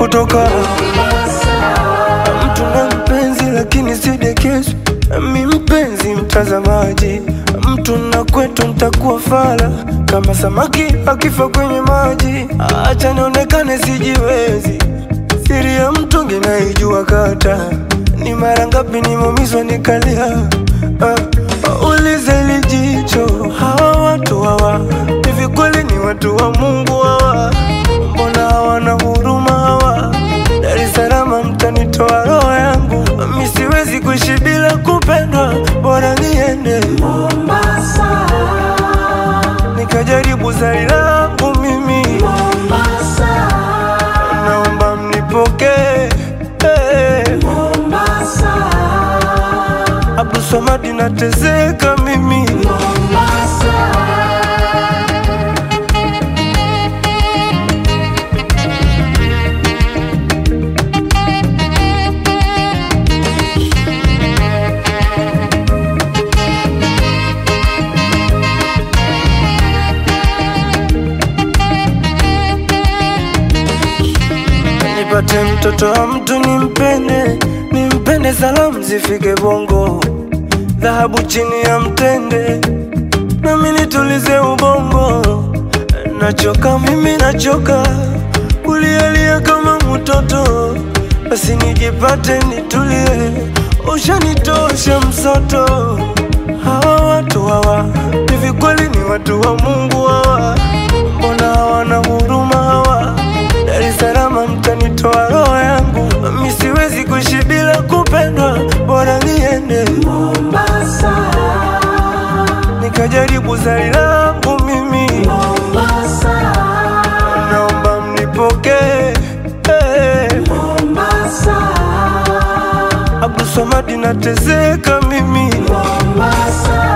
unapotoka. Mtu na mpenzi lakini sidekezwi, mi mpenzi mtazamaji. Mtu na kwetu ntakuwa fala kama samaki akifa kwenye maji. Acha nionekane sijiwezi, siri ya mtungi naijua kata. Ni mara ngapi nimeumizwa nikalia. Ah, ulize lijicho, hawa watu hawa hivi kweli ni watu wa Mungu hawa? Mbona hawana huruma hawa? Dar es Salaam mtanitoa roho yangu, mi siwezi kuishi bila kupendwa, bora niende Mombasa, nikajaribu zari langu mimi, Mombasa, naomba mnipokee hey. Mombasa, Abdul Samad nateseka mimi Mombasa. nipate mtoto wa mtu nimpende, nimpende, salamu zifike Bongo, dhahabu chini ya mtende, nami nitulize ubongo. Nachoka mimi, nachoka kulialia kama mtoto, basi nijipate nitulie, ushanitosha msoto. Hawa watu hawa hivi kweli ni watu wa Mungu hawa? Mbona hawana huruma hawa? Dar es Salaam mtanitoa roho yangu, mi siwezi kuishi bila kupendwa, bora niende Mombasa, nikajaribu zari langu mimi, Mombasa, naomba mnipokee hey. Mombasa, Abdul Samad nateseka mimi Mombasa.